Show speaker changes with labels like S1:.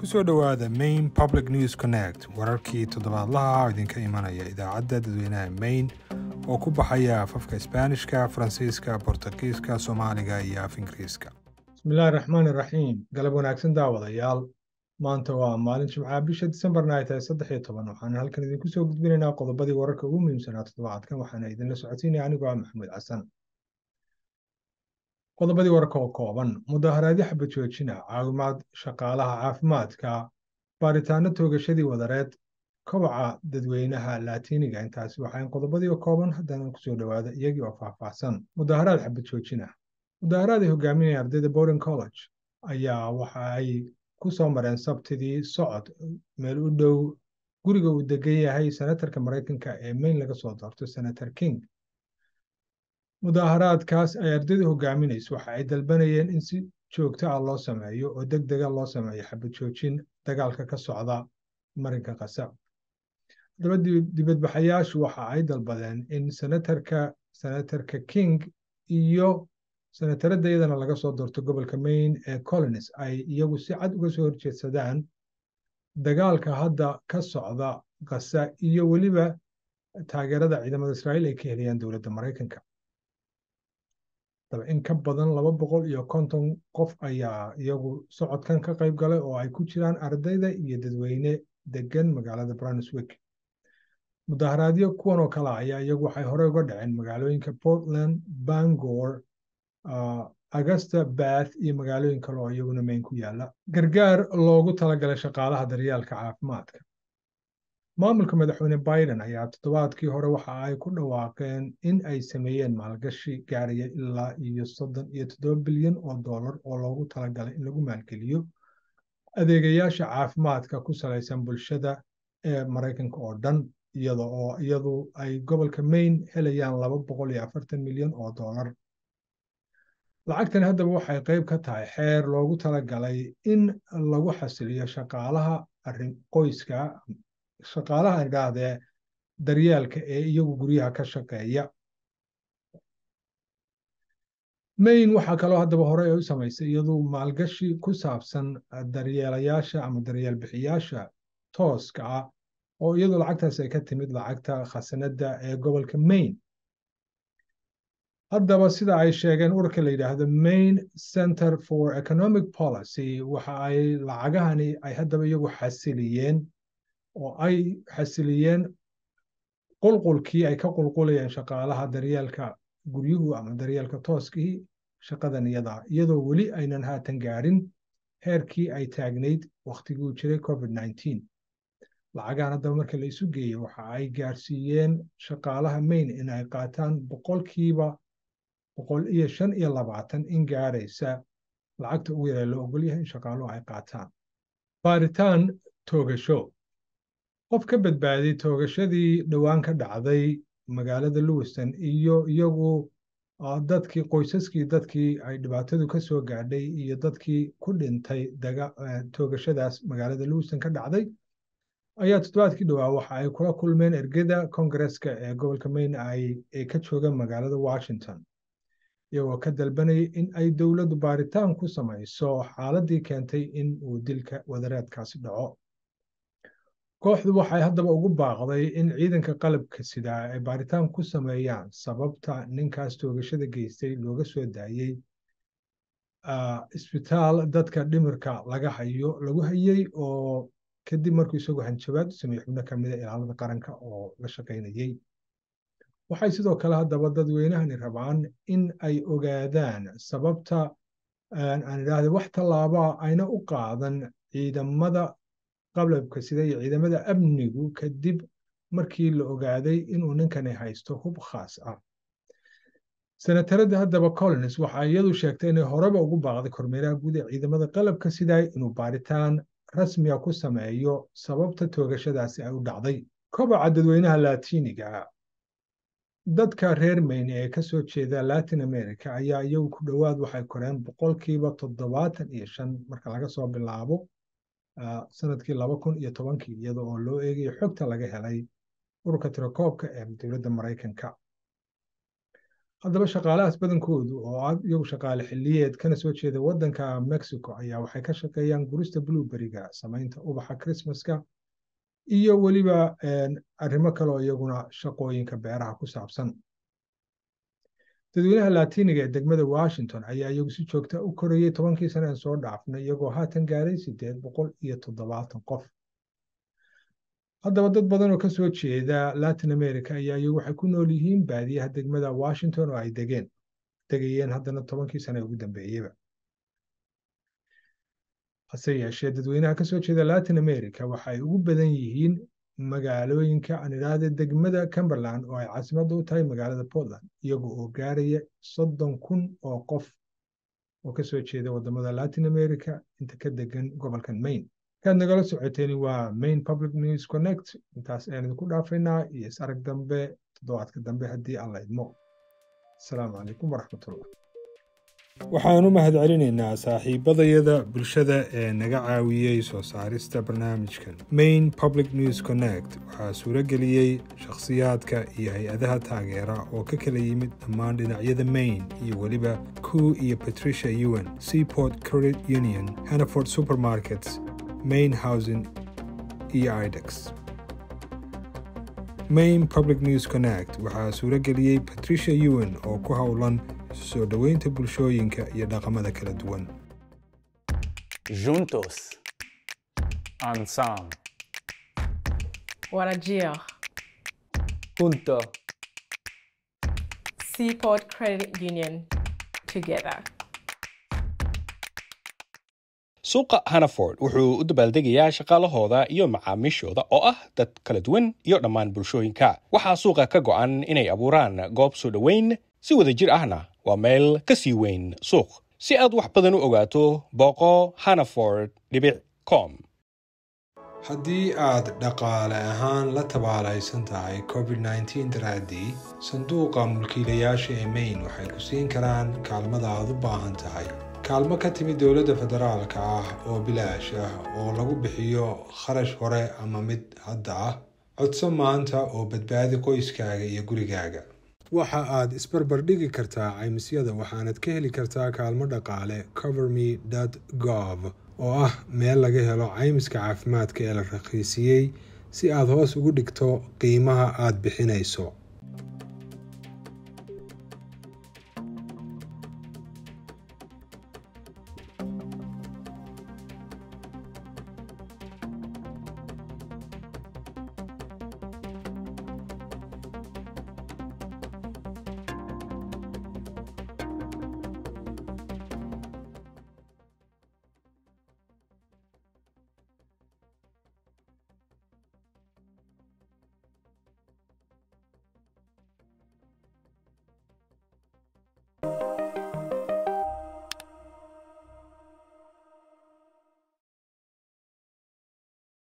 S1: kusoo dhowaada main public news connect wararkii toddobaadlaha oo idinka imanaya idaacadda dadweynaha main oo ku baxaya afafka isbaanishka faransiiska bortugiiska soomaaliga iyo af ingiriiska
S2: bismillahi raxmaan iraxiim galab wanaagsan daawadayaal maanta waa maalin jimcaha bisha disembarna ay tahay saddex iyo toban waxaan halkan idinku soo gudbinaynaa qodobadii wararka ugu muhiimsanaa toddobaadkan waxaana idinla socodsiinaya anigoo ah maxamuud xasan qodobadii wararka oo kooban mudaharaadyo xabad joojina caawimaad shaqaalaha caafimaadka baaritaano toogashadii wadareed kobaca dadweynaha laatiiniga intaasi waxaan qodobadii oo kooban haddana kusoo dhowaada iyagii oo faahfaahsan mudaharaad xabad joojina mudaharaad ay hogaaminaya ardayda bowring college ayaa waxa ay ku soo mareen sabtidii socod meel u dhow guriga uu degan yahay senatarka maraykanka ee mayn laga soo doorto senator king mudaharaadkaas ay ardaydu hogaaminayso waxa ay dalbanayeen in si joogto ah loo sameeyo oo deg dega loo sameeyo xabad joojin dagaalka ka socda marinka qasab haddaba dibadbaxayaashu waxa ay dalbadeen in senatarka senatarka king iyo senataradda iyadana laga soo doorto gobolka maine ee colons ay iyagu si cad uga soo horjeedsadaan dagaalka hadda ka socda kasa iyo weliba taageerada ciidamada israa'iil ay ka helayaan dowladda maraykanka daba in ka badan laba boqol iyo konton qof ayaa iyagu socodkan ka qayb galay oo ay ku jiraan ardayda iyo dadweyne degan magaalada brunswick mudaharaadyo kuwan oo kale ayaa iyagu waxay horey uga dhaceen magaalooyinka portland bangor augusta bath iyo magaalooyin kale oo iyaguna mayn ku yaala gargaar loogu talagalay shaqaalaha daryaalka caafimaadka maamulka madaxweyne biden ayaa toddobaadkii hore waxa ay ku dhawaaqeen in ay sameeyeen maalgashi gaaraya ilaa iyo soddon iyo toddoba bilyan oo dollar oo loogu talagalay in lagu maalgeliyo adeegayaasha caafimaadka ku salaysan bulshada ee maraykanka oo dhan iyada oo iyadu ay gobolka maine helayaan laba boqol iyo afartan milyan oo dollar lacagtan haddaba waxay qayb ka tahay xeer loogu talagalay in lagu xasiliyo shaqaalaha arrin qoyska shaqaalaha idhaahdee daryaalka ee iyagu guryaha ka shaqeeya maine waxaa kaloo haddaba horey ay u samaysay iyadu maalgashi ku saabsan daryeelayaasha ama daryeel bixiyaasha tooska ah oo iyadu lacagtaas ay ka timid lacagta khasanadda ee gobolka maine haddaba sida ay sheegeen ururka la yidhaahdo maine center for economic policy waxa ay lacagahani ay haddaba iyagu xasiliyeen oo ay xasiliyeen qulqulkii ay ka qulqulayeen shaqaalaha daryeelka guryuhu ama daryeelka tooskii shaqadan iyada iyadoo weli aynan haatan gaadhin heerkii ay taagnayd wakhtiguu jiray covid nineteen lacagahan haddaba marka la isu geeyey waxa ay gaarsiiyeen shaqaalaha maine in ay qaataan boqolkiiba boqol iyo shan iyo labaatan in gaaraysa lacagta ugu yaree loo ogol yahay in shaqaaluhu ay qaataan baaritaan toogasho qof ka badbaaday toogashadii dhowaan ka dhacday magaalada lewiston iyo iyagu dadkii qoysaskii dadkii ay dhibaatadu ka soo gaadhay iyo dadkii ku dhintay toogashadaas magaalada lewiston ka dhacday ayaa toddobaadkii dhowaa waxa ay kula kulmeen ergeda kongareska ee gobolka maine ay ka joogaan magaalada washington iyagoo ka dalbanayay in ay dowladdu baaritaan ku samayso xaaladii keentay in uu dilka wadareedkaasi dhaco kooxdu waxay haddaba ugu baaqday in ciidanka qalabka sidaa ay baaritaan ku sameeyaan sababta ninkaas toogashada geystay looga soo daayey isbitaal dadka dhimirka laga hayo lagu hayey oo kadib markuu isagu hanjabaad u sameeyey xubno ka mida ilaalada qaranka oo la shaqaynayey waxay sidoo kale haddaba dadweynahani rabaan in ay ogaadaan sababta aan idhaahda wax tallaabaa ayna u qaadan ciidamada qalabka sida iyo ciidamada amnigu kadib markii la ogaaday inuu ninkani haysto hub khaas ah senataradda haddaba collins waxa iyadu sheegtay inay horeba ugu baaqday kormeeraha guud ee ciidamada qalabka sidaa inuu baaritaan rasmiga ku sameeyo sababta toogashadaasi ay u dhacday kobaca dadweynaha laatiiniga dadka reer maine ee ka soo jeeda latin america ayaa iyagu ku dhowaad waxay koreen boqolkiiba toddobaatan iyo shan marka laga soo bilaabo sanadkii laba kun iyo tobankii iyada oo loo eegayo xogta laga helay ururka tirakoobka ee dowladda maraykanka haddaba shaqaalahaas badankoodu oo iyagu shaqaale xiliyeed kana soo jeeda waddanka mexico ayaa waxay ka shaqeeyaan gurista blueberryga samaynta ubaxa christmaska iyo weliba arrimo kaleo iyaguna shaqooyinka beeraha ku saabsan dadweynaha latiniga ee degmada washington ayaa iyagu si joogta u korayey tobankii sane aan soo dhaafnay iyagoo haatan gaaray sideed boqol iyo toddobaatan qof haddaba dad badan oo ka soo jeeda latin america ayaa iyagu waxay ku nool yihiin baadiyaha degmada washington oo ay degeen degayeen haddana tobankii sane ugu dambeeyeyba hase yeeshee dadweynaha ka soo jeeda latin america waxa ay ugu badan yihiin magaalooyinka aan idhaahda degmada cumberland oo ay caasimadda u tahay magaalada portland iyaga oo gaaraya soddon kun oo qof oo ka soo jeeda waddamada latin america inta ka degan gobolkan maine markaad nagala socoteen waa main public news connect intaas ayaan idinku dhaafaynaa iyo is arag dambe toddobaadka dambe haddii aan la idmo asalaamu calaykum waraxmatullah
S1: waxaan u mahadcelinaynaa saaxiibadayada bulshada ee naga caawiyey soo saarista barnaamijkan main public news connect waxaa suuro geliyey shakhsiyaadka iyo hay-adaha taageera oo ka kala yimid dhammaan dhinacyada maine iyo weliba ku iyo patricia ewan seaport credit union hannaford supermarkets main housing iyo idex main public news connect waxaa suuro geliyey patricia ewan oo ku howlan soo dhoweynta bulshooyinka iyo dhaqamada kala duwan
S3: Juntos. Ensemble.
S4: Warajir.
S3: Junto.
S4: Seaport Credit Union. Together.
S5: suuqa hannaford wuxuu u dabaaldegayaa shaqaalahooda iyo macaamiishooda oo ah dad kala duwan iyo dhammaan bulshooyinka waxaa suuqa ka go'an inay abuuraan goob soo dhoweyn si wada jir ahna waa meel ka sii weyn suuq si aad wax badan u ogaato booqo hannaford dhibic com
S1: haddii aad dhaqaale ahaan la tabaalaysan tahay covid nteen daraaddii sanduuqa mulkiilayaasha ee maine waxay ku siin karaan kaalmada aad u baahan tahay kaalmo ka timid dowladda federaalka ah oo bilaash ah oo lagu bixiyo kharash hore ama mid hadda ah codso maanta oo badbaadi qoyskaaga iyo gurigaaga waxa aad isbarbar dhigi kartaa caymisyada waxaanad ka heli kartaa kaalmo dhaqaale coverme gov oo ah meel laga helo caymiska caafimaadka ee la raqiisiyey si aad hoos ugu dhigto qiimaha aad bixinayso